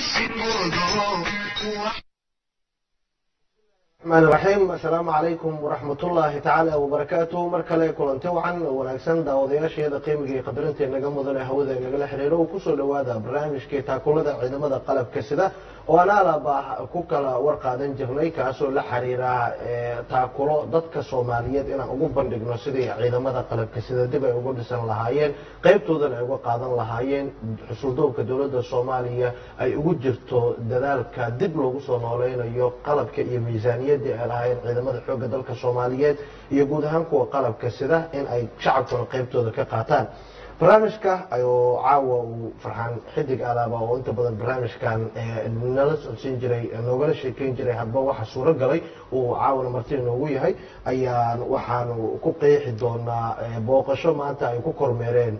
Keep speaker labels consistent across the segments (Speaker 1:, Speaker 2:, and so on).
Speaker 1: الرحمن الرحيم السلام عليكم ورحمة الله تعالى وبركاته mar kale kulanti wacan oo wanaagsan daawadayaasheeda qiimiga iyo qadarinta inaga mudane hawada inagala xiriiro oo kusoo dhawaada barnaamijkii taakulada ciidamada qalabka sida oo aan alaba ku kala warqaadan jirnay kaasoo la xiriira taakulo dadka soomaaliyeed inaan ugu bandhigno sidii ciidamada qalabka sida dib ay ugu dhisan lahaayeen qaybtoodan ay uga qaadan lahaayeen xusuldoobka dowladda soomaaliya ay ugu jirto dadaalka dib loogu soo nooleynayo qalabka iyo miisaaniyadii ay lahaayeen ciidamada xoogga dalka soomaaliyeed iyo guud ahaan kuwa qalabka sida in ay shacabkuna qaybtooda ka qaataan barnaamijka ayuu caawa uu farxaan xidig alaaba oo inta badan barnaamijkan nala socodsiin jiray noogala sheekeyn jiray hadba waxa suuro galay uu caawana marti inoogu yahay ayaan waxaanu ku qeexi doonaa booqasho maanta ay ku kormeereen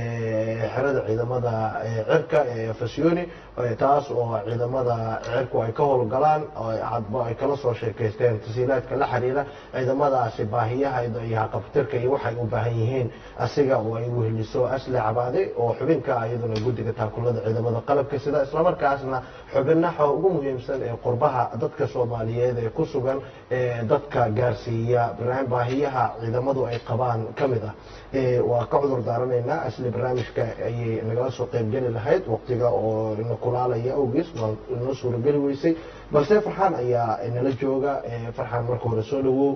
Speaker 1: xerada ciidamada cirka ee fasiyoni taas oo ciidamada cirku ay ka howlgalaan hadba ay kala soo sheekaysteen tasiilaadka la xiriira ciidamadaasi baahiyaha iyo haqabtirka iyo waxay u baahan yihiin asiga oo ay weheliso asli cabaade oo xubinka iyaduna guddiga taakulada ciidamada qalabka sida islamarkaasna xubinaha ugu muhiimsan ee qurbaha dadka soomaaliyeed ee ku sugan dadka gaarsiiya baahiyaha ciidamadu ay qabaan ka mid ah waa ka cudur daaranaynaa asli barnaamijka ayay nagala soo qaybgeli lahayd waqtiga oo na kulaalaya awgiis waa inoo suurageli weysay balse farxaan ayaa nala jooga farxaan marka hore soo dhawow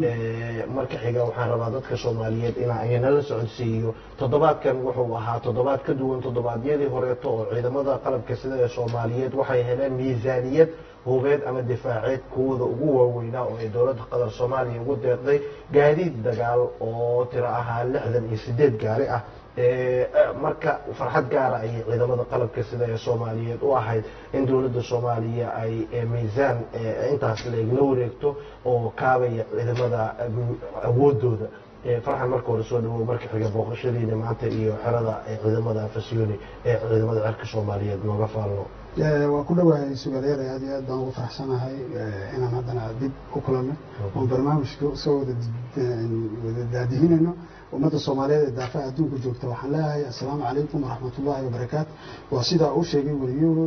Speaker 1: marka xiga waxaan rabaa dadka soomaaliyeed in nala socodsiiyo toddobaadkan wuxuu ahaa toddobaad ka duwan toddobaadyadii horeeto oo ciidamada qalabka sida ee soomaaliyeed waxay heleen miisaaniyad hubeed ama difaaceed kuwooda ugu waaweynaa oo ay dowladda qatar soomaaliya ugu deeqday gaadiid dagaal oo tiro ahaa lixdan iyo sideed gaari ah marka farxad gaara ayay ciidamada qalabka sida ee soomaaliyeed u ahayd in dowladda soomaaliya ay miisaan intaas laegla wareegto oo kaabaya ciidamada awoodooda farxan marka hore soo dhawow marka xiga booqashadiina maanta iyo xerada ciidamada fasiyoni ee ciidamada cirka soomaaliyeed nooga faalno
Speaker 2: waa ku dhowahay sugaaleer aad iyo aad baan ugu faraxsanahay inaan haddana dib u kulanno oon barnaamijka soo wada daadihinayno ummadda soomaaliyeed ee daafaha adduunka joogta waxaan leeyahay assalaamu calaykum waraxmat ullahi wabarakaatu waa sidaa uu sheegay weliyuhu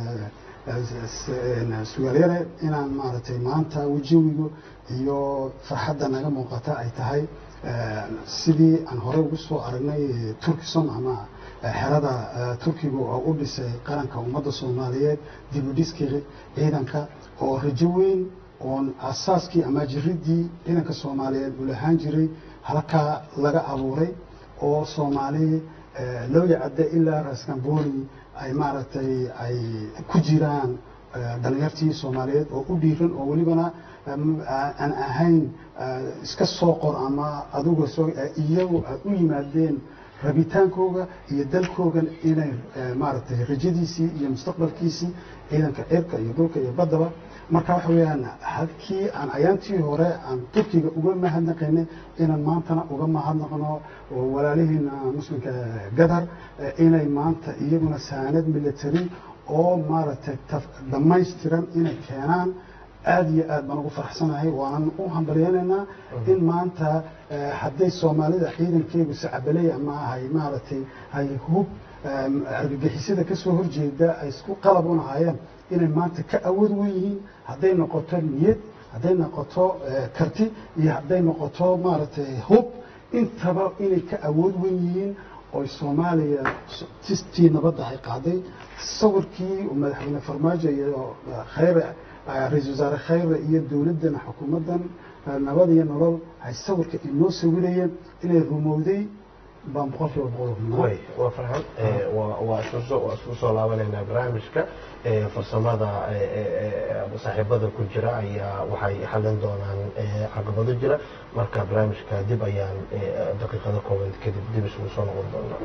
Speaker 2: sugaaleere inaan maaragtay maanta wajawiga iyo farxadda naga muuqata ay tahay sidii aan horey ugu soo aragnay turkison ama xerada turkiga oo u dhisay qaranka ummadda soomaaliyeed dibudhiskii ciidanka oo rajo weyn oon asaaskii ama jiridii ciidanka soomaaliyeed uu lahaan jiray halkaa laga abuuray oo soomaali looya cadde ilaa raskamboni ay maaragtay ay ku jiraan dhalinyartii soomaaliyeed oo u dhiiran oo welibana aan ahayn iska soo qor ama aduga soo iyagu ay u yimaadeen rabitaankooga iyo dalkoogan inay maaragtay rajadiisii iyo mustaqbalkiisii ciidanka cirka iyo dhulka iyo baddaba marka waxa weeyaan halkii aan ayaantii hore aan turkiga uga mahadnaqaynay inaan maantana uga mahadnaqno walaalihiina muslimka gadar inay maanta iyaguna saanad military oo maaragtay dhammaystiran inay keenaan aada iyo aad baan ugu faraxsanahay waanan u hambalyeynaynaa in maanta hadday soomaalida ciidankeegu sacabaleey ama hay maaragtay hay hub argagixisada ka soo horjeeda ay isku qalab unahaayeen inay maanta ka awood wen yihiin hadday noqoto niyad hadday noqoto karti iyo hadday noqoto maaragtay hub intaba inay ka awood wen yihiin oy soomaaliya tistii nabadda ay qaaday sawirkii madaxweyne farmaajo iyo khayre ra-isul wasaare khayre iyo dowladdan xukuumaddan nabad iyo nolol ay sawirka inoo sawirayeen inay rumowday baan boqolkiiba boqol
Speaker 1: way waa farxan waa isku soo laabanaynaa barnaamijka farsamada saaxiibada ku jira ayaa waxay xalin doonaan caqabado jira marka barnaamijka dib ayaan daqiiqado kooban kadib dib isugu soo noqon doonaa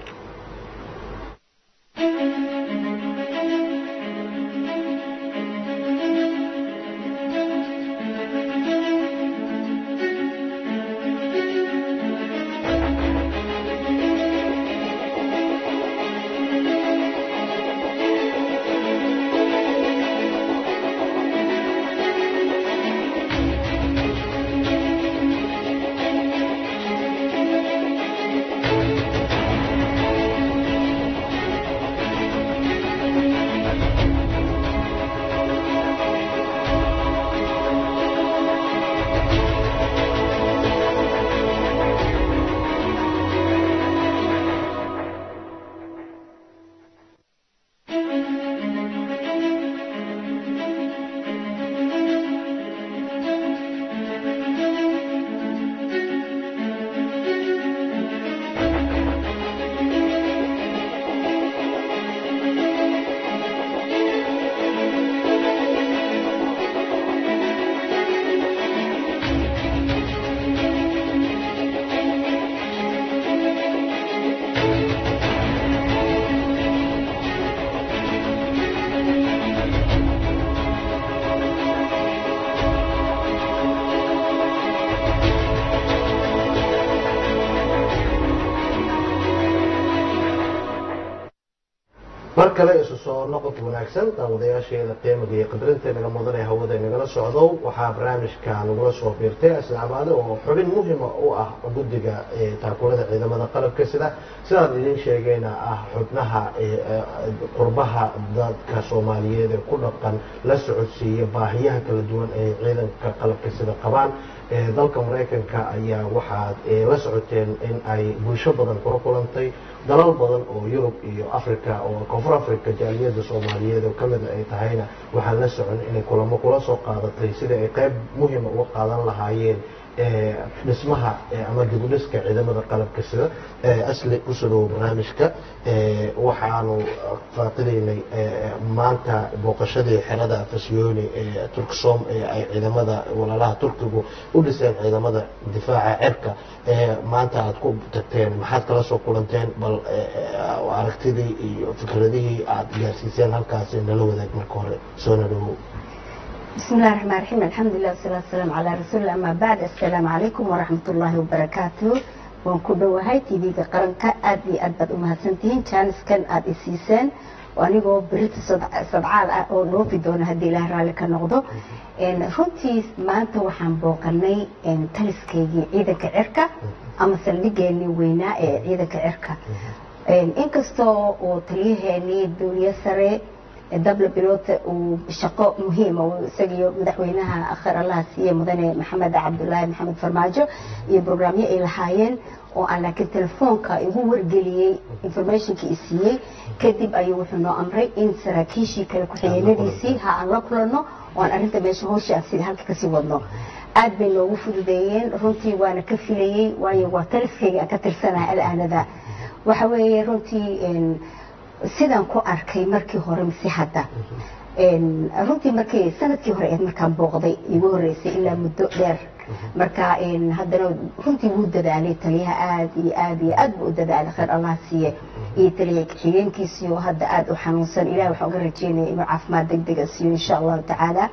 Speaker 1: mar kale isu soo noqod wanaagsan daawadayaasheeda qiimaga iyo qadarinta naga mudan ee hawada nagala socdo waxaa barnaamijka nagula soo biirtay asnaamaade oo xubin muhima u ah guddiga taakuurada ciidamada qalabka sida sidaan idin sheegayna ah xubnaha qurbaha dadka soomaaliyeed ee ku dhaqan la socodsiiya baahiyaha kala duwan ee ciidanka qalabka sida qabaan dalka maraykanka ayaa waxaad la socoteen in ay bulsho badan kula kulantay dalal badan oo yurub iyo africa oo koonfur africa jaaliyada soomaaliyeed oo kamida ay tahayna waxaan la socon inay kulamo kula soo qaadatay sida ay qayb muhima uga qaadan lahaayeen dhismaha ama dibudhiska ciidamada qalabka sida asli kusoo dhawo barnaamijka waxaanu faaqidaynay maanta booqashadii xerada fasyooni ee turksom ee ay ciidamada walaalaha turkigu u dhiseen ciidamada difaaca cerka maanta aad ku tagteen maxaad kala soo kulanteen bal aragtidii iyo fikradihii aad gaarsiiseen halkaasi nala wadaag marka hore soona dhawow
Speaker 3: بسم الله الرحمن الرحيم الحمد لله والصلاة والسلام على رسول الله أما بعد السلام عليكم ورحمة الله وبركاته waan ku dhowahay tv-ga qaranka aad iyo aad baad umahadsantihiin jaaniskan aada isiiseen anigoo berita sadcaal ah oo dhoofi doona haddii ilaah raalli ka noqdo runtii maanta waxaan booqanay taliskaygii ciidanka cirka ama saldhigeenii weynaa ee ciidanka cirka inkastoo uu taliyaheenii duuliye sare dabla biloota uu shaqo muhiima isagiyo madaxweynaha akhir allaha siiye mudane maxamed cabdulaahi maxamed farmaajo iyo brograamyo ay lahaayeen oo aan laakiin telefoonka igu wargeliyey informationkii i siiyey kadib ayuu wuxuu noo amray in saraakiishii kale ku-xigeenadiisii ha aan la kulanno oo aan arrinta meesha howsha aan sida halka kasii wadno aad bay noogu fududeeyeen runtii waana ka filayey waayo waa taliskayga aan ka tirsanaha alaanada waxa weeye runtii sidaan ku arkay markii hore mise hadda runtii markii sanadkii hore eed markaan booqday igu horeysay ilaa muddo dheer marka haddana runtii wuu dadaalay taliyaha aad iyo aad iyo aad buu u dadaalay khayr allah siiye iyo taliya xigeenkiisiyo hadda aad u xanuunsan ilahi waxaan uga rajeynaya inuu caafimaad deg dega siiyo insha allahu tacaala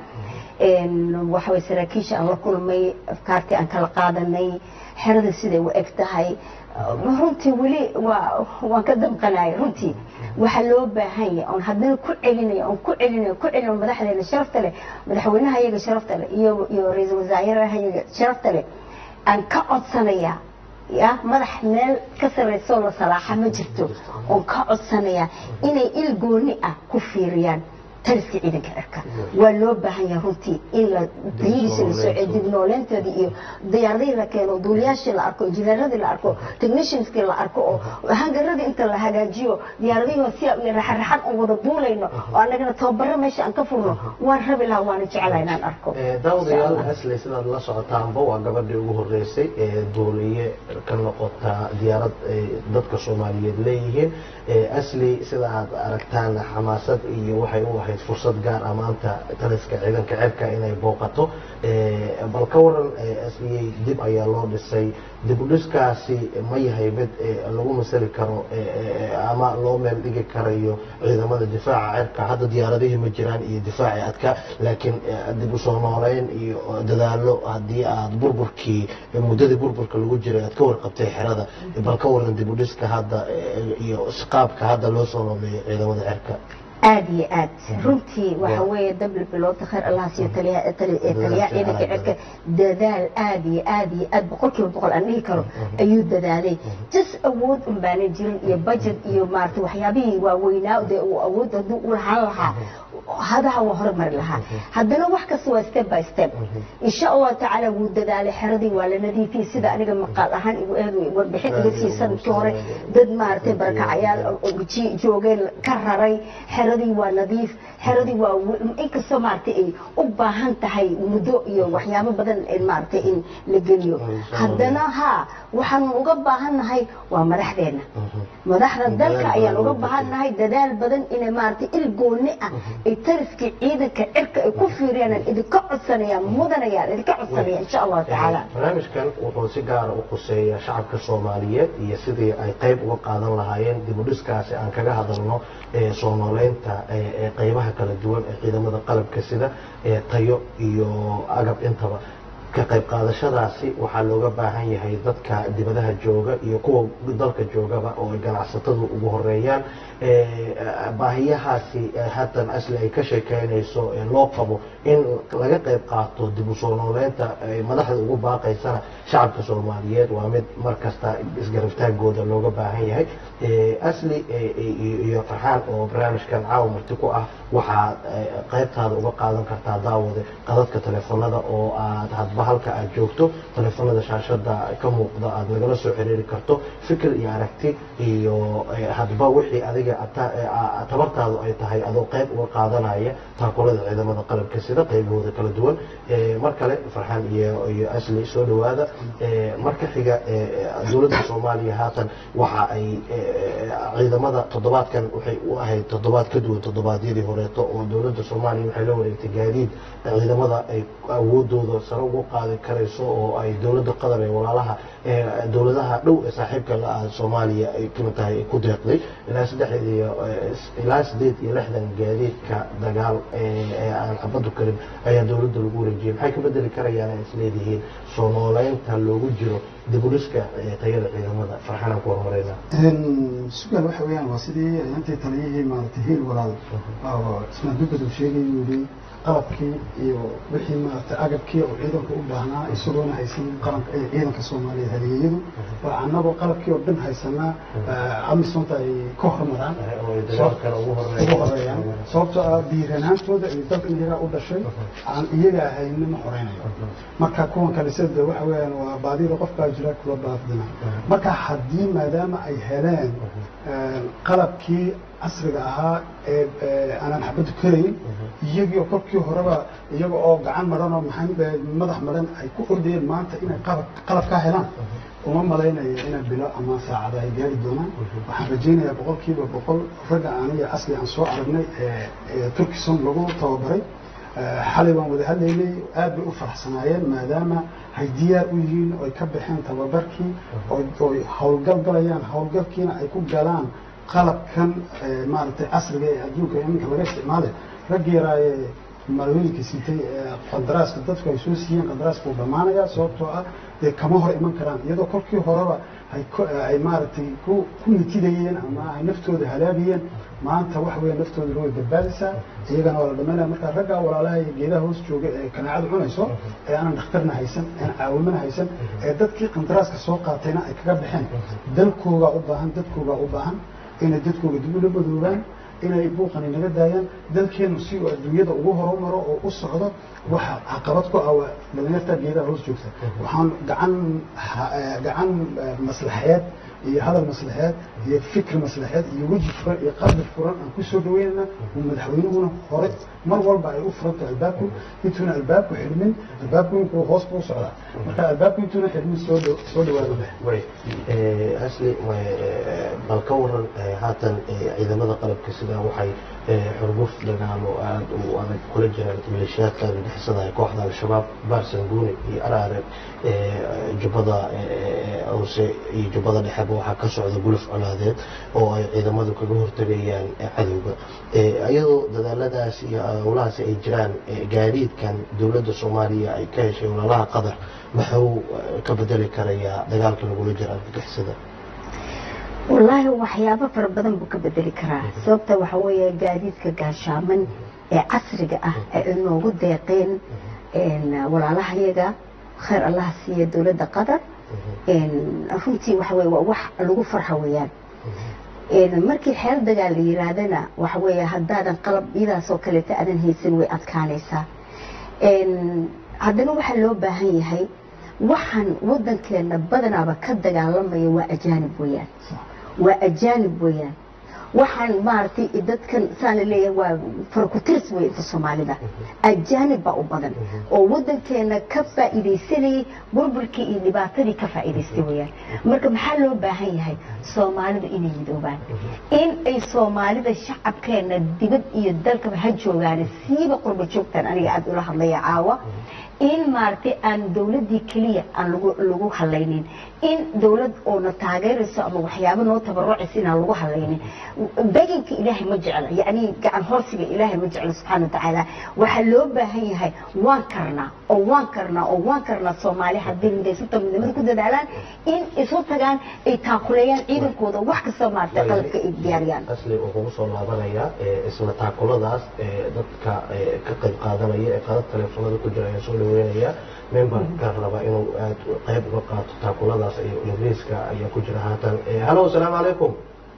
Speaker 3: waxaway saraakiisha aan la kulmay afkaartii aan kala qaadanay xerada siday u eg tahay runtii weli waan ka damqanaya runtii waxaa loo baahan yahay oon haddana ku celinaya oon ku celinaya ku celinayo madaxdeena sharafta leh madaxweynaha iyaga sharafta leh iyo iyo ra-iisul wasaaraha iyaga sharafta leh aan ka codsanaya ya madax meel ka sarreysoo la salaaxa ma jirto oon ka codsanaya inay il gooni ah ku fiiriyaan taliska ciidanka cirka waa loo baahan yahay runtii in la tayadiisa la soo dib nooleyntoodii iyo diyaaradihii la keeno duuliyaashii la arko injineeradii la arko technicianskii la arko oo hangaradii inta la hagaajiyo diyaaradihii si raxaraxan oo wada duulayno oo annagana tababaro meesha aan ka furno waan rabi lahaa waana jeclaha inaan arko
Speaker 1: daawadayaal asli sidaad la socotaanba waa gabadhii ugu horeysay ee duuliye ka noqota diyaarad ay dadka soomaaliyeed leeyihiin asli sida aad aragtaan xamaasad iyo waxay u ahayd fursad gaar ah maanta taliska ciidanka cirka inay booqato bal ka waran asliyey dib ayaa loo dhisay dib u dhiskaasi ma yahay mid lagu masali karo ama loo meel dhigi karayo ciidamada difaaca cirka hadda diyaaradihii ma jiraan iyo difaaci adka laakiin dib usoo nooleyn iyo dadaalo haddii aad burburkii muddadii burburka lagu jiray aad ka warqabtay xerada bal ka waran dib u dhiska hadda iyo qaabka hadda loo soo nooleeyo ciidamada cirka
Speaker 3: aada iyo aad runtii waxa weeye dabla biloodta khayr allah siiyo taliyaha ciidanka cirka dadaal aada iyo aada iyo aad boqol kiiba boqol aan dhihi karo ayuu dadaalay jas awood un baana jirin iyo budget iyo maarata waxyaabihii waaweynaa dee uu awood hadduu u lahaan lahaa hadaha waa horumari lahaa haddana wax kasta waa step by step insha allahu tacaala wuu dadaalay xeradii waa la nadiifiyey sida aniga maqaal ahaan igu eed warbixin iga sii sanadkii hore dad maaragtay barakacayaal joogeen ka raray xeradii waa nadiif xeradii waa inkastoo maaragtay ay u baahan tahay muddo iyo waxyaabo badan maaragtay in la geliyo haddana haa waxaanu uga baahannahay waa madaxdeena madaxda dalka ayaan uga baahannahay dadaal badan inay maaragtay il gooni ah ay taliskii ciidanka cirka ay ku fiiriyaan idinka codsanayaan mudanayaan idinka codsanayaan insha allahu tacaala
Speaker 1: barnaamijkan wuxuu si gaara u khuseeyaa shacabka soomaaliyeed iyo sidii ay qayb uga qaadan lahaayeen dib u dhiskaasi aan kaga hadalno soo nooleynta qeybaha kala duwan ee ciidamada qalabka sida tayo iyo agab intaba ka qayb qaadashadaasi waxaa looga baahan yahay dadka dibadaha jooga iyo kuwa dalka joogaba oo ay ganacsatadu ugu horeeyaan baahiyahaasi haatan asli ay ka sheekeynayso loo qabo in laga qayb qaato dib u soo nooleynta madaxda ugu baaqaysana shacabka soomaaliyeed waa mid mar kasta isgarabtaagooda looga baahan yahay asli iyo farxaan oo barnaamijkan caawa marti ku ah waxaad qaybtaada uga qaadan kartaa daawade qadadka telefoonada oo aad hadba halka aad joogto telefoonada shaashada ka muuqda aad nagala soo xiriiri karto fikir iyo aragti iyo hadba wixii adiga tabartaadu ay tahay adoo qayb uga qaadanaya taakulada ciidamada qalabka sida qaybahooda kala duwan mar kale farxaan iyo iyo asli soo dhawaada marka xiga dowladda soomaaliya haatan waxa ay ciidamada toddobaadkan waxay u ahayd toddobaad ka duwan toddobaadyadii horeeto oo dowladda soomaaliya waxay la wareegtay gaadiid ciidamada ay awoodooda sare ugu qaadi karayso oo ay dowladda qatar ee walaalaha dowladaha dhow ee saaxiibka la-ah soomaaliya ay kamid tahay ku deeqday ilaa saddex iyo ilaa sideed iyo lixdan gaadiidka dagaal ee aan xabadu karin ayaa dowladda lagu wareejiyay maxay ka bedeli karayaan ay isleedihiin soo nooleynta loogu jiro dibuliska tayada ciidamada farxanaan ku horumareyna
Speaker 2: sugaal waxa weeyaan waa sidii intii taliyihii maaragtay hiil walaal oo ismaan dugad uu sheegay uu yidhi qalabkii iyo wixii maaragtay agabkii oo ciidanka u baahnaa isagoona haysan qaranka ciidanka soomaaliya haligeyadu waa annagoo qalabkii oo dhan haysanaa amisonta ay ka hormaraan ugu horeeyaan sababtoo ah diiranaantooda iyo dalka iyagaa u dhashay aan iyaga ahayni ma horeynayo marka kuwan kale sida waxa weeyaan waa baadida qofkaa jira kula baafdina marka haddii maadaama ay heleen qalabkii casriga ahaa ee aanan xabadu karayn iyagii kolkii horeba iyaga oo gacan maran oo maxaa madax maran ay ku ordayeen maanta inay qalab qalabkaa helaan uma malaynayo inay bilo ama saacada ay gaari doonaan waxaan rajaynayaa boqolkiiba boqol ragga aniga asli aan soo aragnay ee turkison lagu tababaray xalay baan wada hadlaynay aad bay u faraxsanaayeen maadaama ay diyaar u yihiin oy ka baxeen tababarkii oy howlgal galayaan howlgalkiina ay ku galaan qalabkan maaragtay casriga ee adduunka iminka laga isticmaalay raggi yaraaye malooyinka sitay qandaraaska dadku ay soo siiyeen qandaraaska uu dhammaanaya sababtoo ah dee kama hor iman karaan iyadoo kolkii horeba ay maaragtay ku nitidayeen ama ay naftooda halaagayeen maanta waxa weya naftooda way badbaadaysaa iyagana waa la dhamaynaya marka raggaa walaalaha iyo geedaha hoos jooga ee kanaacada cunayso ee aanan dhakhtarna haysan aan caawimana haysan ee dadkii qandaraaska soo qaatayna ay kaga baxeen dalkoogaa u baahan dadkoogaa u baahan inay dadkooga dib ula madoobaan inay buuqani naga daayaan dalkeenu si uu adduunyada ugu horumaro oo u socdo waxa caqabad ku ah waa dhalinyarta geedaha hoos joogta waxaan gacan gacan maslaxeed iyo hadal maslaxeed iyo fikir maslaxeed iyo weji furan iyo qalbi furan aan ku soo dhaweynayna uu madaxweynuhuna hore mar walba ay u furanto albaabku intuuna albaabku xidhmin albaabku inkuu hoos buu socdaa marka albaabku intuuna xidhmin soo soo dhawaado
Speaker 1: asli bal ka waran haatan ciidamada qalabka sida waxay xurguf dagaalo aada u adag kula jiraan maleeshiyaadka argagixisada ee kooxda al-shabaab baarsanguuni iyo araare jubbada hoose iyo jubbada dhexeba waxaa ka socda guluf colaadeed oo ay ciidamadu kaga hortegayaan cadowga iyadoo dadaaladaas iyo howlahaasi ay jiraan gaadiidkan dowladda soomaaliya ay ka heshay walaalaha qatar maxuu ka bedeli karayaa dagaalka lagula jira argagixisada
Speaker 3: wallaahi waxyaabo fara badan buu ka bedeli karaa sababta waxa weeye gaadiidka gaashaaman ee casriga ah ee inoogu deeqeen walaalahayaga khayr allaha siiya dowladda qatar runtii waxa weye waa wax lagu farxa weeyaan markii xeel dagaal la yiraahdana waxa weeye haddaadan qalab iyadaas oo kaleeta aadan haysan way adkaanaysaa haddana waxaa loo baahan yahay waxaan wadankeena badanaaba ka dagaalamaya waa ajaanib weeyaan waa ajaanib weeyaan waxaan maaragtay dadkan saan la leeyahay waa farkutirs wey inta soomaalida ajaanib baa u badan oo wadankeena ka faa'iidaysanayay burburkii iyo dhibaatadii ka faa'iidaystay weeyaan marka maxaa loo baahan yahay soomaalidu inay midoobaan in ay soomaalida shacabkeena dibad iyo dalkaba ha joogaan siiba qurba joogtan aniga aada ula hadlaya caawa in maaragtay aan dowladdii keliya aan lagu lagu halaynin in dowlad oona taageerayso ama waxyaabo noo tabarucaysa inaan lagu halaynin beginka ilaahay ma jecla yacni gacan hoorsiga ilaahay ma jecla subxaana watacaala waxaa loo baahan yahay waan karnaa oo waan karnaa oo waan karnaa soomaali haddii midaysuta midnimada ku dadaalaan in isu tagaan ay taakuleeyaan ciidankooda wax kastoo maaragtay qalabka ay diyaariyaan
Speaker 1: asli wuxuu kugu soo laabanayaa isla taakuladaas dadka ka qayb qaadanaya ee qadad taleefanada ku jira ayaa soo dhaweynaya memberka raba inuu aad qayb uga qaato taakuladaas iyo ingiriiska ayaa ku jira haatan hallo asalaamu calaykum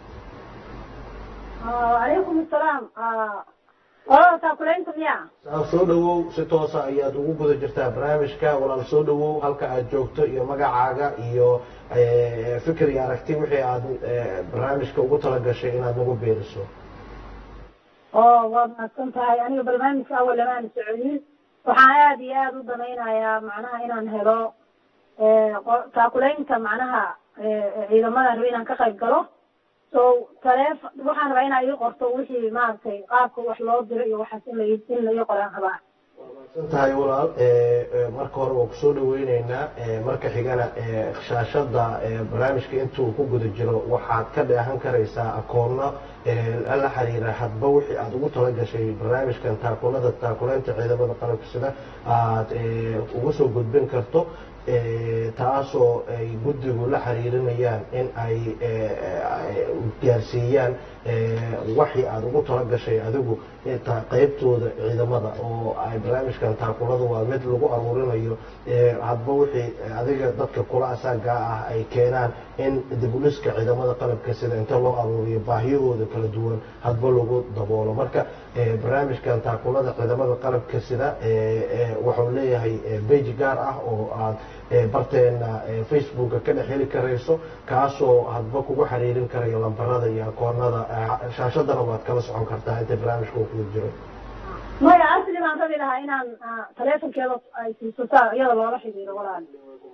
Speaker 4: calaykum asalaam walada taakulaynta miya
Speaker 1: saa soo dhawow si toosa ayaad ugu guda jirtaa barnaamijka walaal soo dhawow halka aad joogto iyo magacaaga iyo fikir iyo aragti wixii aad barnaamijka ugu talagashay inaad nagu beeriso
Speaker 4: oo waad mahadsan tahay aniga barnaamijka awal lamaan socodin waxaan aada iyo aada u danaynayaa macnaha inaan helo taakulaynta macnaha ciidamadan raba inaan ka qayb galo so taleef waxaan rabaa inaa ii qorto wixii maaragtay qaabka wax loo diro iyo waxaas in la in la ii qoraan rabaa
Speaker 1: san tahay walaal marka hore waa kusoo dhaweyneynaa marka xigana shaashada barnaamijka intuu ku guda jiro waxaad ka dheehan karaysaa akoonno la xiriira hadba wixii aad ugu talagashay barnaamijkan taakunada taakuleynta ciidamada qalabka sida aad uga soo gudbin karto taasoo ay guddigu la xiriirinayaan in ay gaarsiiyaan waxii aada ugu talagashay adigu qaybtooda ciidamada oo ay barnaamijkan taakulada waa mid lagu aruurinayo hadba wixii adiga dadka kula asaagaa ah ay keenaan in dibuliska ciidamada qalabka sida inta loo aruuriyo baahiyahooda kala duwan hadba lagu daboolo marka barnaamijkan taakulada ciidamada qalabka sida wuxuu leeyahay beji gaar ah oo aad barteena facebooka ka dhex heli karayso kaasoo hadba kugu xiriirin karayo lambarada iyo akoonada shaashadana waad kala socon kartaa inta barnaamijka uu kugu jiro
Speaker 4: maya asli baan rabi lahaa inaan taleefonkeeda ay siiso saa iyada loola xidhiiro walaal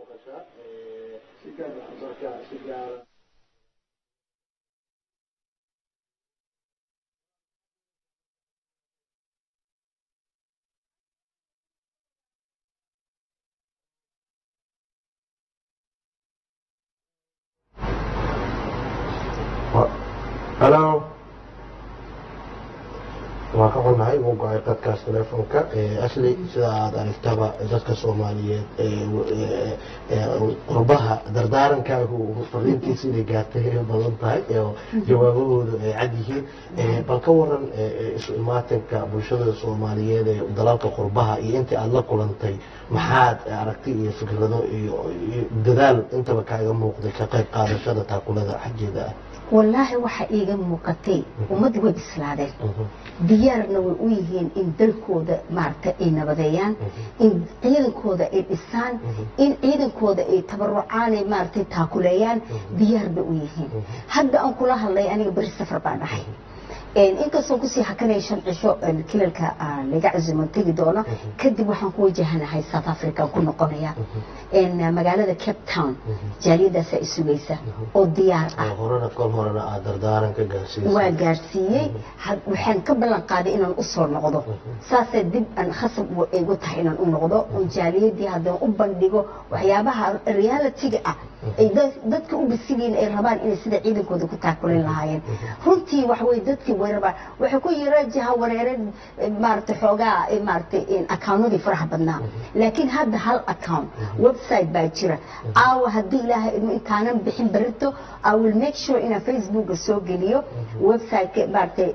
Speaker 1: halo waa ka xunnahay wuu go-ay qadkaas teleefonka asli sida aada aragtaba dadka soomaaliyeed qurbaha dardaarankaagu fariintiisa inay gaartay ay badan tahay oo jawaabahoodu ay cad yihiin bal ka waran isu imaatinka bulshada soomaaliyeed ee dalalka qurbaha iyo intii aada la kulantay maxaad aragti iyo fikrado iyo dadaal intaba kaaga muuqday ka qayb qaadashada taakulada xaggeeda ah
Speaker 3: wallaahi waxaa iiga muuqatay ummadda way bislaadeen diyaarna way u yihiin in dalkooda maaragtay ay nabadeeyaan in ciidankooda ay dhisaan in ciidankooda ay tabarucaan ay maaragtay taakuleeyaan diyaar bay u yihiin hadda aan kula hadlay aniga beri safar baan dhahay inkastoo kusii hakanaya shan cisho kilalka laga casuman tegi doono kadib waxaan ku wajahanahay south africa ku noqonaya magaalada cape town jaaliyadaasa isugaysa oo diyaar ah
Speaker 1: horena kol horena aad dardaaran ka gaarsiisay
Speaker 3: waa gaarsiiyey waxaan ka ballan qaaday inaan u soo noqdo saasay dib aan khasab igu tahay inaan u noqdo oo jaaliyadii haddana u bandhigo waxyaabaha realitiga ah ay dadka u bisigiin ay rabaan inay sida ciidankooda ku taakulin lahaayeen runtii waxaweye dadkii way rabaan waxay ku yara jaha wareereen maaragtay xoogaa maaragtay accounadii faraha badnaa laakiin hadda hal account website baa jira aawa haddii ilaahay idmo intaanan bixin berito i will make sure inaan facebooka soo geliyo website maaragtay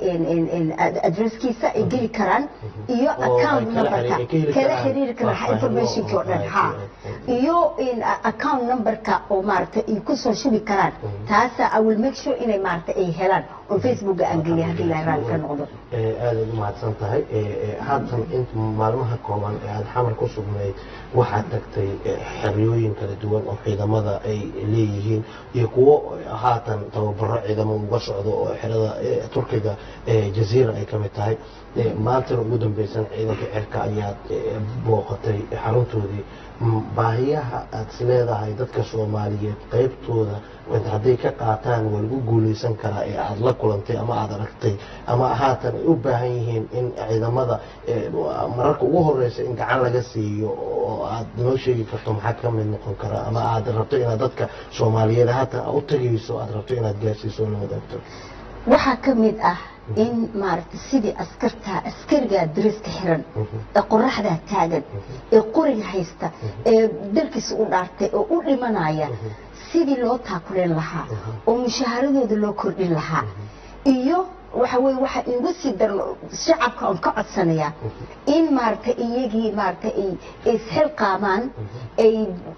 Speaker 3: adresskiisa ay geli karaan iyo account numberka kala xiriiri karaan informationkii oo dhan ha iyo account numberka oo maaragtay ay ku soo shubi karaan taasa i will make sure inay maaragtay ay helaan oo facebooka aan geliya haddii ilaahay raalli ka noqdo
Speaker 1: aadaad u mahadsan tahay haatan in maalmaha kooban ee aada xamar ku sugnayd waxaad tagtay xeryooyin kala duwan oo ciidamada ay leeyihiin iyo kuwo haatan tababaro ciidamo uga socdo oo xerada turkiga jaziira ay ka mid tahay maantana ugu dambeysan ciidanka cirka ayaad booqatay xaruntoodii baahiyaha aad is leedahay dadka soomaaliyeed qaybtooda hadday ka qaataan waa lagu guuleysan karaa ee aada la la kulantay ama aada aragtay ama haatan ay u baahan yihiin in ciidamada eh, mararka ugu horeysa in gacan laga siiyo oo aad noo sheegi karto maxaa ka mid noqon kara ama aad rabto inaad dadka soomaaliyeed haatan u tagayso aad rabto inaad gaarsiiso oo la wadaagto
Speaker 3: waxaa ka mid ah in maaragtay sidii askarta askarigaa dariska xiran ee qoraxdaa taagan ee qoriga haysta ee dalkiisa u dhaartay oo u dhimanaya sidii loo taakuleen lahaa oo mushaaharadooda loo kordhin lahaa iyo waxa weye waxa igu sii dar shacabka on ka codsanayaa in maaragtay iyagii maaragtay ay ay isxilqaamaan ay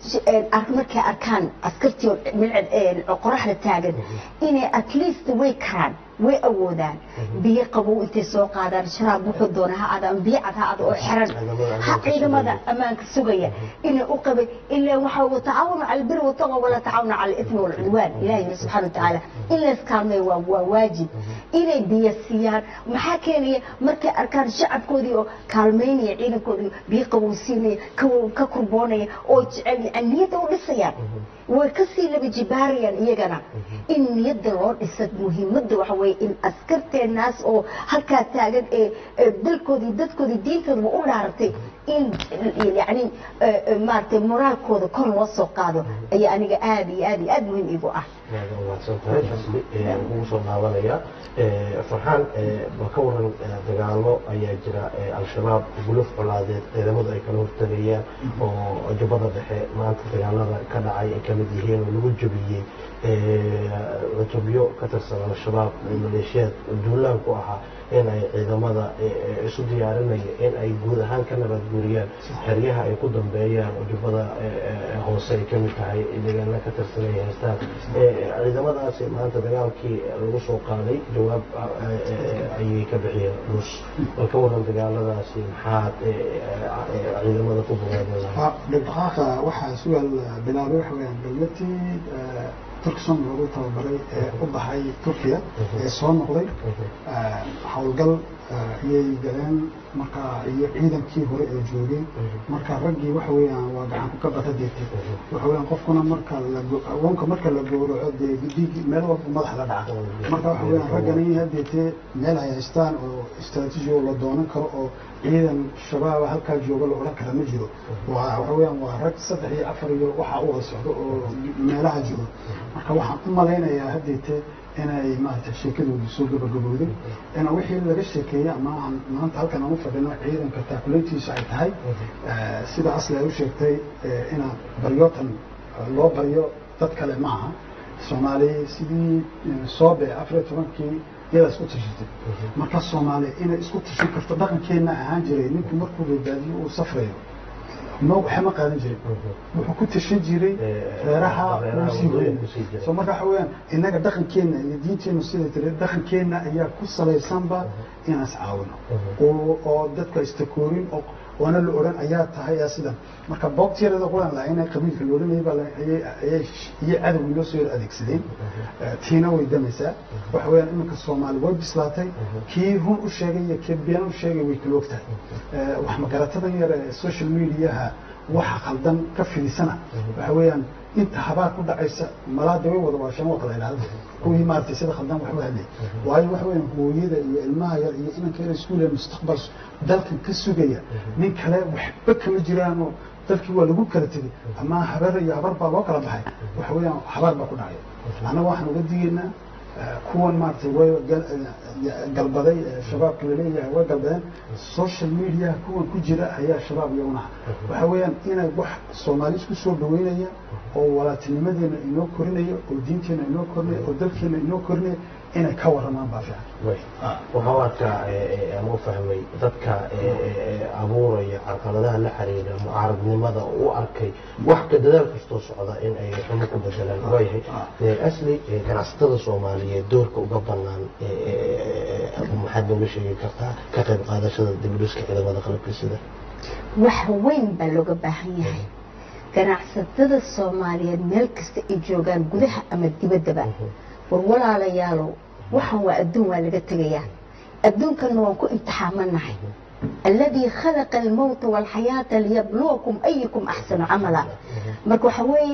Speaker 3: ar- markay arkaan askartii oo milcad ee qoraxda taagan inay at least way karaan way awoodaan biyo qabow intay soo qaadaan sharaab wuxuu doona ha aada ama biyo cad ha aada oo xiran ha ciidamada ammaanka sugaya inay u qabay ilaa waxa watacaawanu cala albiri wataqa wala tacaawanu cala alismi walcudwaan ilahi subxana watacaala in la iskaalmeeyo waa waa waajib inay biyo siiyaan maxaa keenaya markay arkaan shacabkoodii oo kaalmeynaya ciidankoodii biyo qabow siinaya ka- ka kurboonaya oo jecel yani niyadda u dhisayaan way kasii laba jibaarayaan iyagana in niyadda loo dhisa muhiimadda waxa weye in askarteenaas oo halkaa taagan ee ee dalkoodii dadkoodii diintoodaba u dhaaratay in yani maaragtay moraalkooda kor loo soo qaado ayaa aniga aada iyo aad iyo aada muhiim igu ah
Speaker 1: aad umahadsan tahay asli ee ugu soo laabanaya Ee, farxaan ee, bal ka waran ee, dagaalo ayaa jira ee, al-shabaab guluf colaadeed ciidamadu ay kala hortagayaan oo jubbada dhexe maanta dagaalada ka dhacay ay kamid yihiin oo lagu jabiyey ee, cutubyo ka tirsan al-shabaab ee maleeshiyaad duulaan ku ahaa in ay ciidamada ee, ee, isu diyaarinaya in ay guud ahaan ka nabad guuriyaan xeryaha ay ku dambeeyaan oo jubbada ee, ee, hoose ay kamid tahay deegaana ka tirsan ay haystaan Ee, ciidamadaasi maanta dagaalkii lagu soo qaaday jawaab ah, ee, ee, ayay ka bixiyeen dhus bal ka waran dagaaladaasi maxaad ee, ee, ee, ciidamada ku bogaadeen lahaa
Speaker 2: dhibdhaqaaqa waxaa sugaal bilaabay waxa weyaan dowladii turkson loogu tababaray ee u baxay turkiya ee soo noqday howlgal ayay galeen marka iyo ciidankii hore ee joogay marka raggii waxa weeyaan waa gacan ku kabata deegtay waxa weeyaan qofkuna marka la awoonka marka la gowraco dee dhiig meel walba madaxa la dhaca marka waxa weeyaan raggani hadeetee meel ay haystaan oo istaraatiiji oo la doonan karo oo ciidan shabaaba halkaa jooga la odhan kara ma jiro waa waxa weeyaan waa rag saddex iyo afar iyo waxa u wada socdo oo meelaha jiro marka waxaan u malaynayaa hadeetee inay maaragtay sheekadoodu soo gabagabowday in wixii laga sheekeeyey ama aan maanta halkan aan u fadhino ciidanka taakuleyntiisa ay tahay sida asli ay u sheegtay inaad baryootan loo baryo dad kale ma aha soomaali sidii soobe afar iyo tobankii iyada isku tashatay marka soomaali inay isku tashan karto dhaqankeenna ahaan jiray ninku markuu badbaadiyo uu safrayo ma waxma qaadan jirin wuxuu ku tashan jiray reeraha uu sii hoyay so marka waxa weeyaan innaga dhaqankeenna iyo diinteennu siday tiri dhaqankeenna ayaa ku salaysanba inaan is caawino oo oo dadka istakoorin oo waana la odhan ayaa tahay yaa sidan marka boogtiyarada quran lahaa inay qabiilka la odhanayay baa ayay ayay iyo cadowgii loo soo yar adeegsadeen tiina way damaysaa waxa weeyaan iminka soomaali way bislaatay kii run u sheegay iyo kii been u sheegay way kala og tahay wax magaratadan yar ee social mediaha waxa khaldan ka fidisana waxa weeyaan inta habaar ku dhacaysa malaada way wada waasheen waa kala idhaahda kuwii maaragtay sida khaldan wax u hadlay waayo waxa weeyaan hooyada iyo ilmaha yar iyo inanka yar iskuule mustaqbal dalkan ka sugaya nin kale waxba kama jiraanoo dalkii waa lagu kala tegey ama habar iyo habar baa loo kala baxay waxa weeyaan habaar baa ku dhacay annaga waxaan uga digaynaa kuwan maaragtay way galbaday shabaabka laleeyahay way galbadeen social media kuwan ku jira ayaa shabaab iyaguna waxa weeyaan inay wax soomaali isku soo dhaweynaya oo walaatinimadeena inoo korinaya oo diinteena inoo korinaya oo dalkeena inoo korinaya inay ka waramaan baa fiican
Speaker 1: waxaa arkaa ama u fahmay dadka abuuraya carqaladaha la xiriira mucaaradnimada u arkay wax ka dadaal kastoo socda in ay xumo ku bedelaan waayahay asli ganacsatada soomaaliyeed doorka uga banaan maxaad nooga sheegi kartaa ka qayb qaadashada dibudhiska ciidamada qalabka sida
Speaker 3: wax weyn baa looga baahan yahay ganacsatada soomaaliyeed meel kasta ay joogaan gudaha ama dibaddaba war walaalayaalow waxaan waa adduun waa laga tegayaa adduunkanna waan ku imtixaamanahay alladii khalaqa almowta waalxayaata liyabluwakum ayukum axsanu camala marka waxa weeye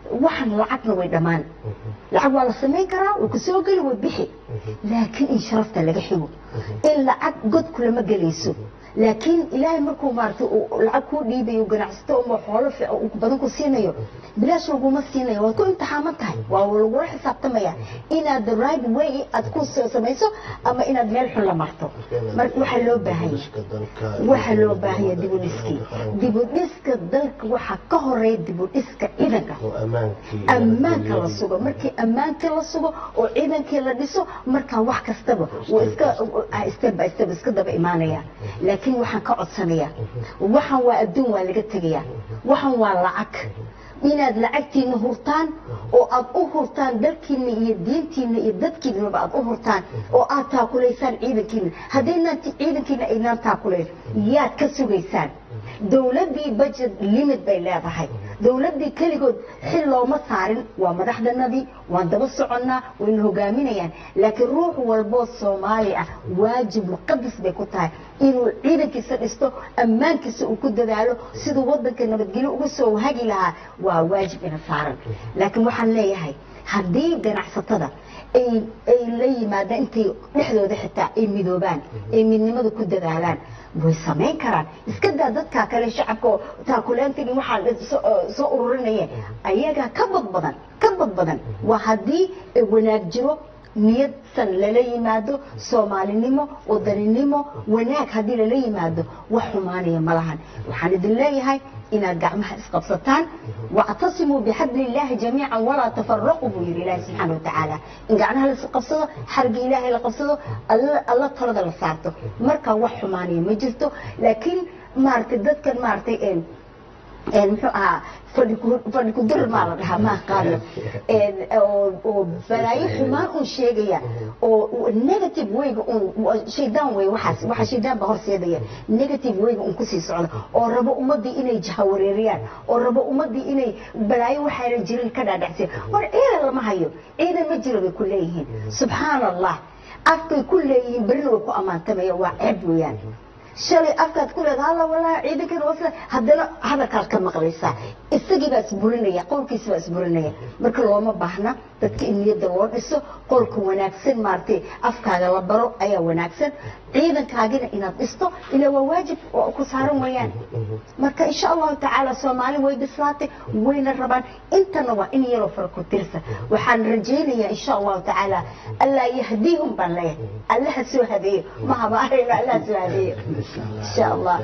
Speaker 3: waxaan lacagna way dhammaan lacag waa la samayn karaa way kusoo geli way bixi laakiin in sharafta laga xigo in lacag god kulama gelayso laakiin ilaahay markuu maaragtay uu lacag kuu dhiibayo ganacsato ama xoolo fiican uu badan ku siinayo bilaash laguma siinayo waad ku imtixaaman tahay waa lagula xisaabtamaya inaad the right way aad ku soo samayso ama inaad meel xun la marto marka waxaa loo baahanya waxaa loo baahanya dibudhiskii dibudhiska dalka waxaa ka horeeya dibudhiska ciidanka ammaanka la sugo markii ammaankii la sugo oo ciidankii la dhiso markaa wax kastaba wuu iska step by step iska daba imaanaya laakiin waxaan ka codsanayaa waxaan waa adduun waa laga tegayaa waxaan waa lacag inaad lacagtiina hurtaan oo aad u hurtaan dalkiina iyo diintiina iyo dadkiinaba aad u hurtaan oo aad taakulaysaan ciidankiina haddaynaan ciidankiina aynaan taakulayn yaad ka sugaysaan dowladdii budget limit bay leedahay dowladdii keligood xil looma saarin waa madaxdanadii waan daba soconnaa wayna hogaaminayaan laakiin ruux walboo soomaali ah waajib muqadas bay ku tahay inuu ciidankiisa dhisto ammaankiisa uu ku dadaalo siduu waddanka nabadgelyo uga soo hagi lahaa waa waajib ina saaran laakiin waxaan leeyahay haddii ganacsatada ay ay la yimaadaan intay dhexdooda xitaa ay midoobaan ay midnimada ku dadaalaan way samayn karaan iska daa dadkaa kale shacabka oo taakuleentagii waxaa soo ururinayeen ayagaa ka bad badan ka bad badan waa haddii wanaag jiro niyadsan lala yimaado soomaalinimo wadaninimo wanaag haddii lala yimaado wax xumaanaya ma lahan waxaan idin leeyahay inaad gacmaha isqabsataan wactasimuu bixabli illaahi jamiican walaa tafaraquu buu yidhi ilaahi subxaana watacaala in gacmaha la isqabsado xarga ilaahay la qabsado alla talada la saarto markaa wax xumaanaya ma jirto laakiin maaragtay dadkan maaragtay muxuu ahaa fadhi ku dir maa la dhahaa ma aqaano oo balaayo xumaan un sheegaya oo negative wayga un shaydaan wey waxaas waxa shaydaan baa horseedaya negative wayga un kusii socda oo rabo ummadii inay jahawareeriyaan oo rabo ummadii inay balaayo waxaana jirin ka dhaadhacsiya war ciidan lama hayo ciidan ma jiro bay ku leeyihiin subxaana allah afkay ku leeyihiin berina way ku ammaantamaya waa ceeb weeyaan shalay afkaad ku leeda alla walaa ciidankan wasla haddana hadalkaad ka maqlaysaa isagii baa isburinaya qowlkiisa baa isburinaya marka looma baahna dadka in niyadda loo dhiso qolka wanaagsan maaragtay afkaaga la baro ayaa wanaagsan ciidankaagina inaad dhisto ilaa waa waajib oo ku saaran weeyaan marka insha allahu tacaala soomaali way bislaatay wayna rabaan intana waa in yaroo fara ku tirsa waxaan rajaynayaa insha allahu tacaala allaa yahdiihum baan leeyahay allaha soo hadeeyo mahaba ahayno allaha soo hadeeyo insha allah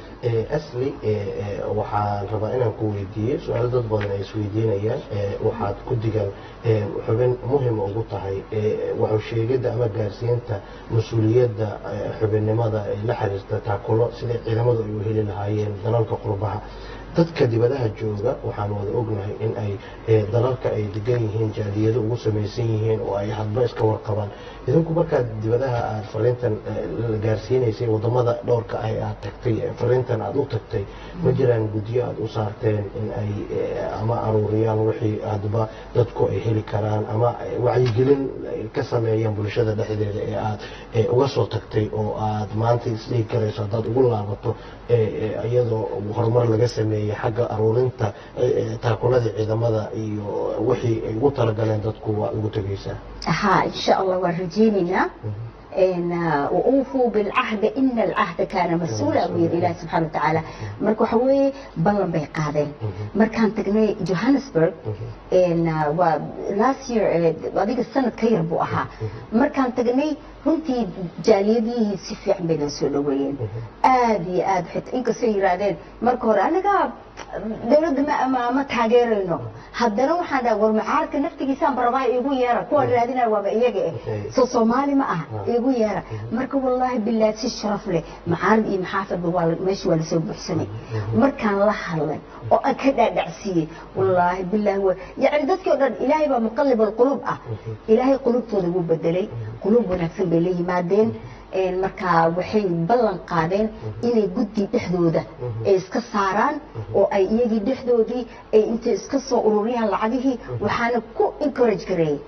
Speaker 1: asli waxaan rabaa inaan ku weydiiyo su-aalo dad badan ay isweydiinayaan waxaad ku digan xubin muhima ugu tahay waxu sheegidda ama gaarsiinta mas-uuliyadda xubinnimada ay la xiriirta taakulo sidai ciidamadu ay u heli lahaayeen dalalka qurbaha dadka dibadaha jooga waxaan wada ognahay in ay dalalka ay degan yihiin jaaliyado ugu samaysan yihiin oo ay hadba iska warqabaan idinku markaad dibadaha aad fariintan gaarsiinaysay wadamada dhowrka ah ee aad tagtay fariintan aad u tagtay ma jiraan gudyo aad u saarteen in ay ama aruuriyaan wixii hadba dadku ay heli karaan ama wacyigelin ka sameeyaan bulshada dhexdeeda ee aad uga soo tagtay oo aad maanta isdhigi karayso haddaad ugu laabato iyadoo horumar laga sameeyey xagga aruurinta taakuladii ciidamada iyo wixii ay ugu talagaleen dadku waa ugu tegaysaa
Speaker 3: ها إن شاء الله ورجيننا إن وأوفوا بالعهد إن العهد كان مسؤولا ويد الله سبحانه وتعالى مركو حوي بلن بي قادين مركان تقني جوهانسبرغ إن و last year هذيك السنة كير بو أها مركان تقني runtii jaaliyadihii si fiican bayna soo dhaweeyeen aad iyo aad xita inkastoo yiraahdeen marka hore anaga dawladda ma ma ma taageerayno haddana waxaan dhaha war mucaaradka naftigiisaan barabaa igu yeera kuwaan raadinaya waaba iyaga eh soo soomaali ma aha igu yeera marka wallaahi bilaad si sharaf leh mucaarad iyo maxaafadba waa meesha waa lasoo buuxsanay markaan la hadlay oo aan ka dhaadhacsiiyey wallaahi bilaahi wa yacni dadkii oo dhan ilaahay baa muqallib alqulub ah ilaahay qulubtooda wuu bedelay qulub wanaagsan bay la yimaadeen markaa waxay ballan qaadeen inay guddi dhexdooda ay iska saaraan oo ay iyagii dhexdoodii ay intay iska soo ururiyaan lacagihii waxaana ku encourage gareeyey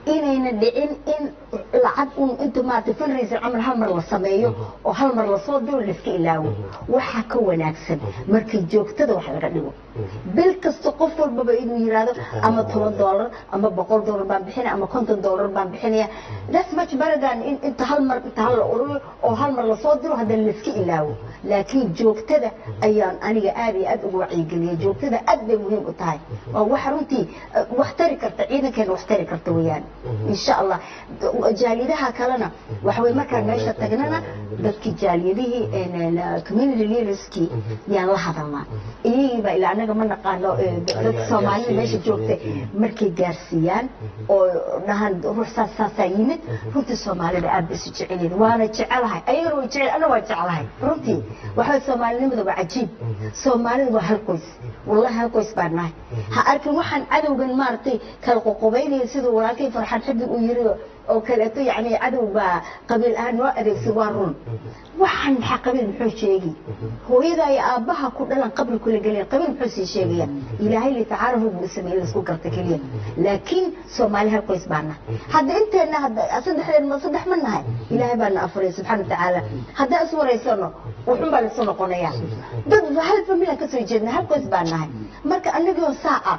Speaker 3: inayna dhicin in lacag un inta maarata fundraiser camal hal mar la sameeyo oo hal mar lasoo diro layska ilaawo waxaa ka wanaagsan markii joogtada wax laga dhigo bil kasta qof walbaba inuu yiraahdo ama toban doolar ama boqol doolar baan bixinaya ama konton doolar baan bixinaya that's much better than in inta hal mar inta hal la ururiyo oo hal mar lasoo diro haddana layska ilaawo laakiin joogtada ayaan aniga aad iyo aad ugu wacyigeliyay joogtada aad bay muhiim u tahay waa wax runtii eh, wax tari karta ciidankeena wax tari karta weeyaan insha allah jaaliyadaha kalena waxa weye markaan meesha tagnana dadkii jaaliyadihii en, en, community leaderskii yaan la hadalnaa iyagii baa ilaa anaga ma naqaano eh, dadka soomaalida meesha joogta markay gaarsiiyaan oo dhahaan ruux saas saasaa yimid runtii soomaalida aad bay isu jecelyihin waana jecelahay ayagana way jecel ana waa jecelahay runtii waxa weye soomaalinimada waa cajiib soomaalida waa hal qoys wallahi hal qoys baan nahay ha arkin waxaan cadowgan maaragtay kala qoqobaynaya siduu walaalkay farxan xadig uu yiri oo kaleeto yani cadow baa qabiil ahaan noo adeegsan waa run waxaan maxaa qabiil muxuu sheegi hooyada iyo aabbaha ku dhalan qabri kula geliya qabiil muxuu sii sheegaya ilaahay litacaarafu buu sameeyey laisku garta keliya laakiin soomaali hal qoys baa nahay hadda inteenna hadda saddexdeen ma saddex ma nahay ilaahay baa na afuray subxaana watacaala haddaan is waraysano wuxun baa laisu noqonaya dad hal familian ka soo jeedna hal qoys baa nahay marka anagoo saaca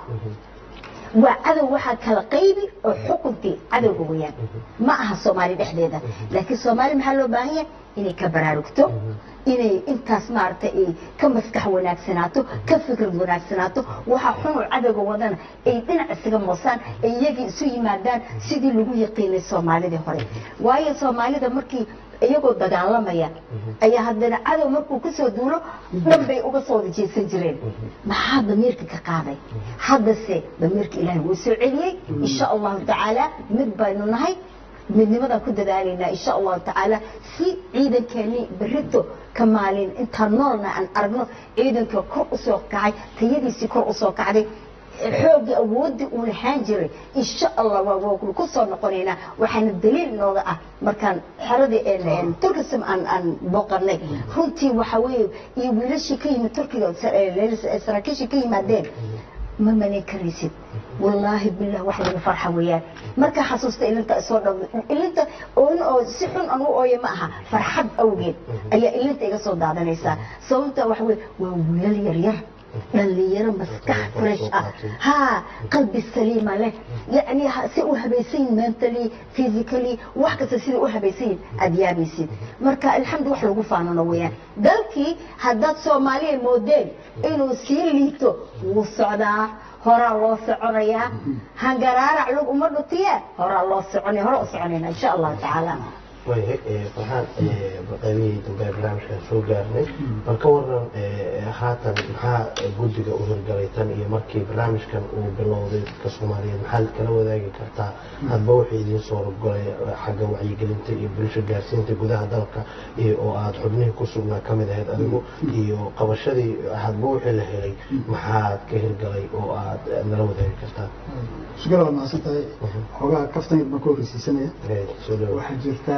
Speaker 3: waa cadow waxaa kala qaybi oo xukunkii cadowga weyaan ma aha soomaali dhexdeeda laakiin soomaali maxaa loo baahan yahay inay ka baraarugto inay intaas maaragtay ay ka maskax wanaagsanaato ka fikrad wanaagsanaato waxaa xunoo cadowga wadana ay dhinac isaga moosaan ay iyagii isu yimaadaan sidii lagu yaqiinay soomaalidii hore waayo soomaalida markii iyagoo dagaalamaya ayaa haddana cadow markuu kasoo duulo dhan bay uga soo wada jeesan jireen maxaa damiirka ka qaaday haddase damiirka ilaahay wuu soo celiyey insha allahu tacaala mid baynu nahay midnimadaan ku dadaalaynaa insha allahu tacaala si ciidankeennii berito ka maalin intaan noolna aan aragno ciidanka kor usoo kacay tayadiisii kor usoo kacday xoogii awoodii uu lahaan jiray insha allah waa ku soo noqonaynaa waxaana daliil nooga ah markaan xeradii turkism aan aan booqanay runtii waxa weeye iyo wiilashii ka yimid turkiga saraakiishii ka yimaadeen ma manin karaysid wallaahi billah wax laga farxa weeyaan markaa xasuusta ilinta isoo dhow ilinta ooyin oo si xun aan u ooya ma aha farxad awgeed ayaa ilinta iga soo daadanaysaa sababta waxa weye waa wiilal yaryar dhalinyaro maskax fresh ah ها قلبي السليم له يعني سي وهبيسين mentally physically wax kasta sida u habaysan adiyaabisid marka alxamdu wax lagu faanano weeyaan dalkii haddaad soomaaliya moodeen inuu sii liito wuu socdaa horaa loo soconayaa hangaraarac lug uma dhutiye horaa loo soconaya hore u soconayna insha allahu tacaala
Speaker 1: waayahay farxaan qaybihii dambe ee barnaamijkan soo gaarnay bal ka waran haatan maxaa guddiga u hirgalay tan iyo markii barnaamijkan uu bilowday dadka soomaaliyeed maxaad kala wadaagi kartaa hadba wuxuu idiin soo rogolay xagga wacyigelinta iyo bulsho gaarsiinta gudaha dalka iyo oo aad xubnihii ku sugnaa ka mid ahayd adigu iyo qabashadii hadba wixii la helay maxaad ka hirgalay oo aad nala wadaagi kartaa
Speaker 2: shukr waa mahadsan tahay xoogaa kaftan yar baan ka horreysiisanaya
Speaker 1: soo dhawo
Speaker 2: waxaa jirta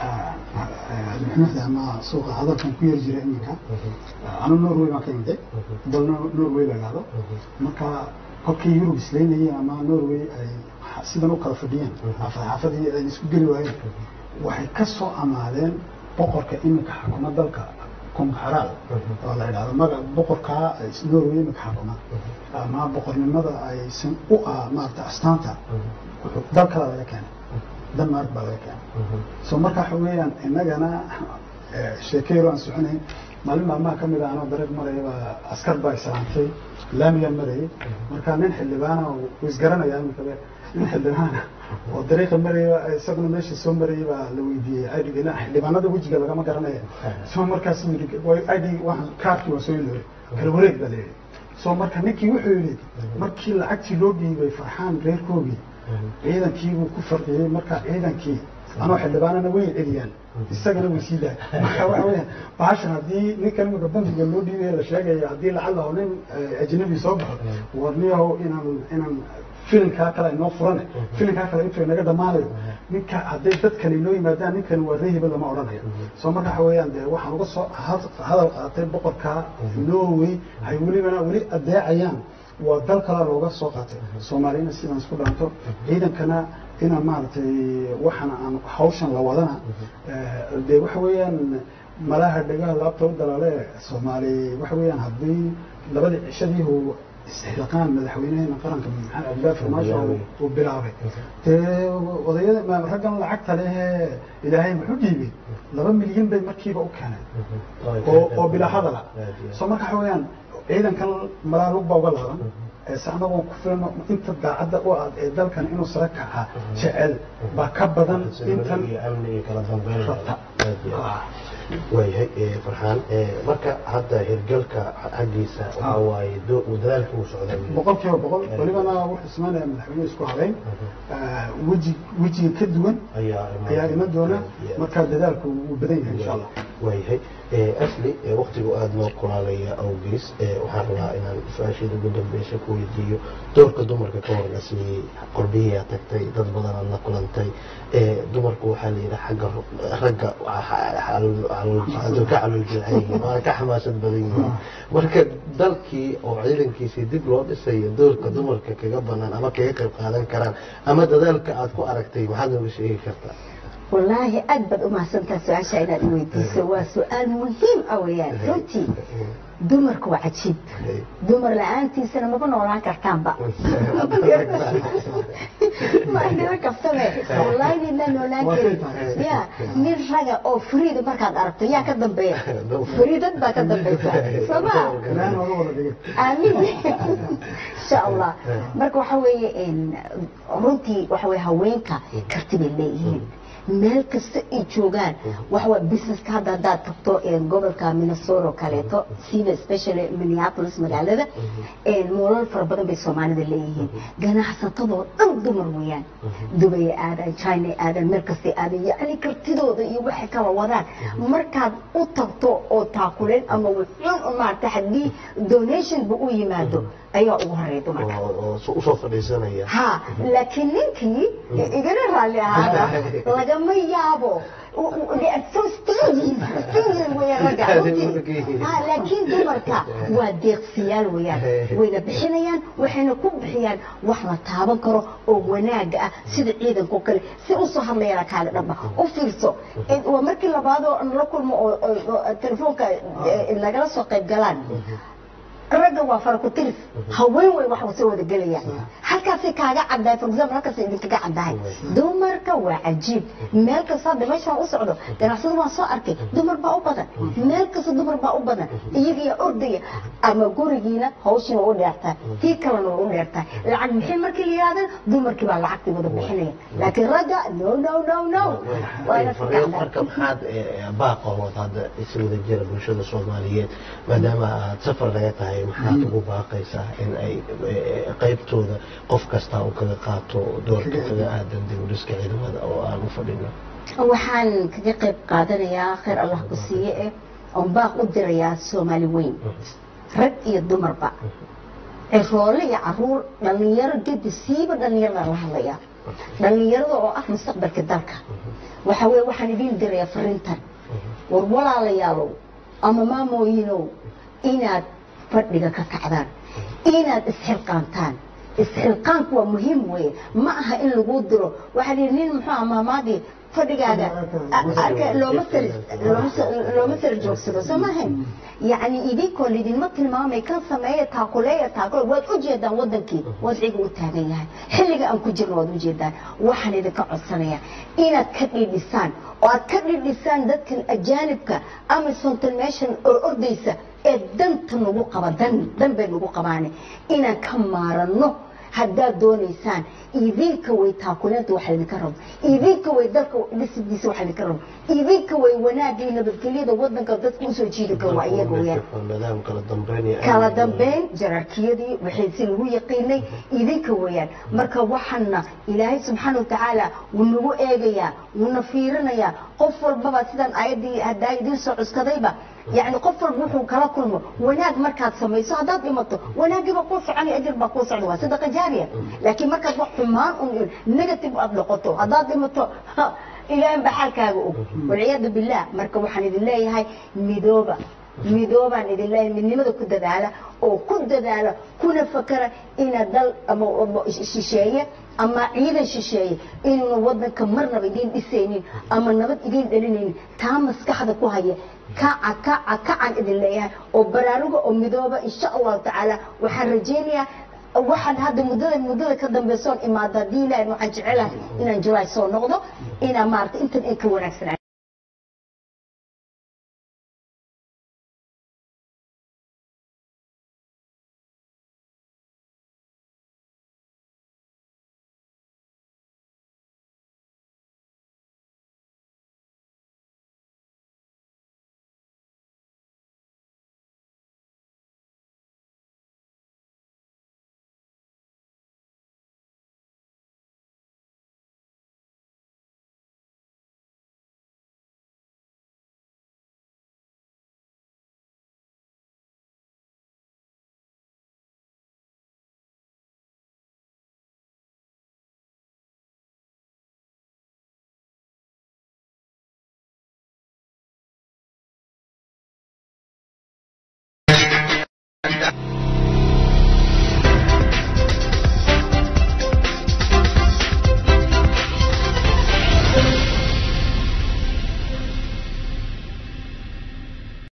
Speaker 2: muxnafda ama suuqa hadalkan ku yar jira iminka anu norway baan ka imday dal norway la idhaahdo marka kolkii yurub islaynayeen ama norway ay sidan u kala fadhiyeen xaafadii ay isku geli waayeen waxay ka soo amaadeen boqorka iminka xakuma dalka kumxaraal oo la idhahdo maga boqorkaa norway iminka xakuma ama boqornimada aysan u ah maarata astaanta wuxuu dal kale laga keenay denmark baa laga keenay so marka waxa weeyaan innagana sheekeyro aan soconayn maalin maalmaha ka mid a anoo dariiq maraya baa askar baa islaantay laamigaan marayay marka nin xildhibaana uu isgaranayaa iminkabe nin xildhibaana oo dariiqa maraya isaguna meesha soo marayay baa la weydiiyey idg xildhibaanada wejiga lagama garanaya so markaas yidhi id waxaan kaarkii waa soo ilooray kala wareeg baa layidhi so marka ninkii wuxuu yidhi markii lacagtii loo dhiibay farxaan reerkoogii ciidankiibuu ku farqiyey marka ciidankii anoo xildhibaanana way celiyaan isagana way sii daay marka waxa weya bahashan haddii ninkan imika bangiga loo dhiibay la sheegaya haddii lacag laho nin ajnabi soo baxo warniyahow inaan inaan filinkaa kale inoo furane filinkaa kale intuu inaga dhammaanayo ninka hadday dadkani inoo yimaadaan ninkan waa reehiba lama odhanayo soo marka waxa weeyaan dee waxaan uga soo hadal qaatay boqorka norway hay welibana weli adeecayaan waa dal kale looga soo qaatay soomaaliyana sidaan isku dhaanto ciidankana inaan maaragtay waxana aan hawshan la wadana dee waxa weeyaan malaha dhegaha laabta u dalaale soomaali waxa weeyaan haddii labadii cishadiihu isxilqaan madaxweynaheena qaranka maxamed cabdilaahi farmaasho uu bilaabay dee odayada raggan lacagta lehee ilaahay muxuu dhiibay laba milyan bay markiiba u keeneen oo oo bilaa hadala soo marka waxa weeyaan ciidankan malaa lug baa uga laaban se anagoo ku filano inta daacadda u ah ee dalkan inuu sare kaca jecel baa ka badan intan rabta
Speaker 1: waayahay farxaan marka hadda hirgalka xaggiisa waxa waaye dadaalka uu socda
Speaker 2: boqol kiiba boqol welibana wuxuu ismaanaya madaxweyne isku habeyn weji wejiga ka duwan ayaa iman doona markaa dadaalku wuu badan yahay insha allah
Speaker 1: waayahay asli waktigu aada loo kulaalaya awgees waxaan rabaa inaan su-aasheeda ugu dambeysa ku weydiiyo doorka dumarka ka horgasiyey qorbihiyaa tagtay dad badan aad la kulantay dumarku waxaa la yidhi xagga ragga ka calooljeecan waa ka xamaasad badan yihiin marka dalkii oo ciidankiisii dib loo dhisayo doorka dumarka kaga banaan ama kaga qayb qaadan karaan ama dadaalka aad ku aragtay maxaad nooga sheegi kartaa
Speaker 3: wallaahi aad baad u mahadsantaha su-aasha inaad i weydiiso waa su-aal muhiim ah weeyaan runtii dumarku waa cajiib dumar la-aantiisana maba noolaan kartaanba maadhiba kaftame wallaahi nina noolaan karin ya nin raga oo fariida markaad aragto yaa ka dambeeya fariidad baa ka dambeysa sooma aamin insha allah marka waxa weeye runtii waxa weye haweenka karti bay leeyihiin meel kasta ay joogaan waxawa businesska hadda haddaad tagto gobolka minnesota oo kaleeto siba especially minneapolis magaalada moolal fara badan bay soomaalida leeyihiin ganacsatadoo dhan dumar weeyaan dubay aadan china aadan meel kastay aadan yacni kartidooda iyo waxay kala wadaan markaad u tagto oo taakuleen ama wuxuun maarata haddii donationba u yimaado ayaa ugu horeeya dumarka
Speaker 1: usoo fadhiisanaya
Speaker 3: ha laakiin ninkii igana raalli ahaada lagama yaabo laakiin dumarka waa deeqsiyaal weyaan wayna bixinayaan waxayna ku bixiyaan wax la taaban karo oo wanaaga ah sida ciidanka oo kale si usoo hadlayana kaaga dhaba u fiirso waa markii labaadoo la kulmo oo telefoonka nagala soo qayb galaan ragga waa faraku-tiris haween way wax soo wada gelayaan halkaasay kaaga caddahay for example halkaasay idinkaga caddahay dumarka waa cajiib meel kasta hadda meeshaan u socdo ganacsada waan soo arkay dumar baa u badan meel kasta dumar baa u badan iyagiyaa ordaya ama gurigiina hawshiina u dheertahay tii kalena waa u dheertahay lacag bixin markii la yidhahdan dumarkii baa lacagtii wada bixinaya laakiin ragga no no no no
Speaker 1: marka maxaad baaqahood hadda is wada jira bulshada soomaaliyeed maadaama aad safar laga tahay maxaad ugu baaqaysaa in ay qaybtooda qof kasta uu kaga qaato doorka kaga aadan dib u dhiska ciidamada oo aan u fadhino
Speaker 3: waxaan kaga qayb qaadanayaa khayr allah ku siiye eh oon baaq u dirayaa soomaali weyn rag iyo dumarba ciroole iyo caruur dhallinyaro gedi siiba dhallinyarada la hadlayaa dhallinyarada oo ah mustaqbalka dalka waxa weye waxaan idiin dirayaa fariintan war walaalayaalow ama maamooyinow inaad fadhiga ka kacdaan inaad isxilqaantaan isxilqaanku waa muhiim weye ma aha in lagu diro waxaa lihi nin muxuu ah maamaadii fadhigaaga looma sara joogsado soo maahayn yacni idinkoo lidinma tilmaamay kan sameeya taakuleeya taakule waad u jeedaan wadankii wadciga u taagan yahay xilliga aan ku jirno waad u jeedaan waxaan idinka codsanaya inaad ka dhidhisaan oo aad ka dhidhisaan dadkan ajaanibka ama sontalmation oo ordaysa ee danta nagu qaba dan dan bay nagu qabaane inaan ka maaranno haddaad doonaysaan idinka way taakuleenta waxa idinka rabo idinka way dalka dhisidiisa waxa idinka rabo idinka way wanaagii nabadgelyada wadanka dadka usoo jiidi karo waa iyaga weyaan kala dambeyn jaraarkiyadii waxay si lagu yaqiinay idinka weeyaan marka waxaana ilaahay subxaana watacaala wuu nagu eegayaa wuuna fiirinayaa qof walbaba sidaan ayaddii haddaa idiin soo cuskadayba يعني qof walba wuxuu kala kulmo wanaag markaad samayso haddaad dhimato wanaagii baa kuu soconaya ajir baa kuu socda waa sadaqa jaariya laakiin markaad wax xumaan un negative aad noqoto haddaad dhimato ilaahan baa xaalkaaga og walciyaadu billah marka waxaan idin leeyahay midooba midoobaan idin leeyahay midnimada ku dadaala oo ku dadaala kuna fakara ina dal ama ama shisheeye ama ciidan shisheeye inuuna wadanka marnaba idiin dhisaynin ama nabad idiin dhalinaynin taa maskaxda ku haya kaca kaca kacan idin leeyahay oo baraaruga oo midooba insha allahu tacaala waxaan rajaynayaa waxaan hadda muddada muddada ka dambaysoon imaada haddii ilaahay waxaan jecelahay inaan julaay soo noqdo inaan maarata intan ay ka wanaagsanaa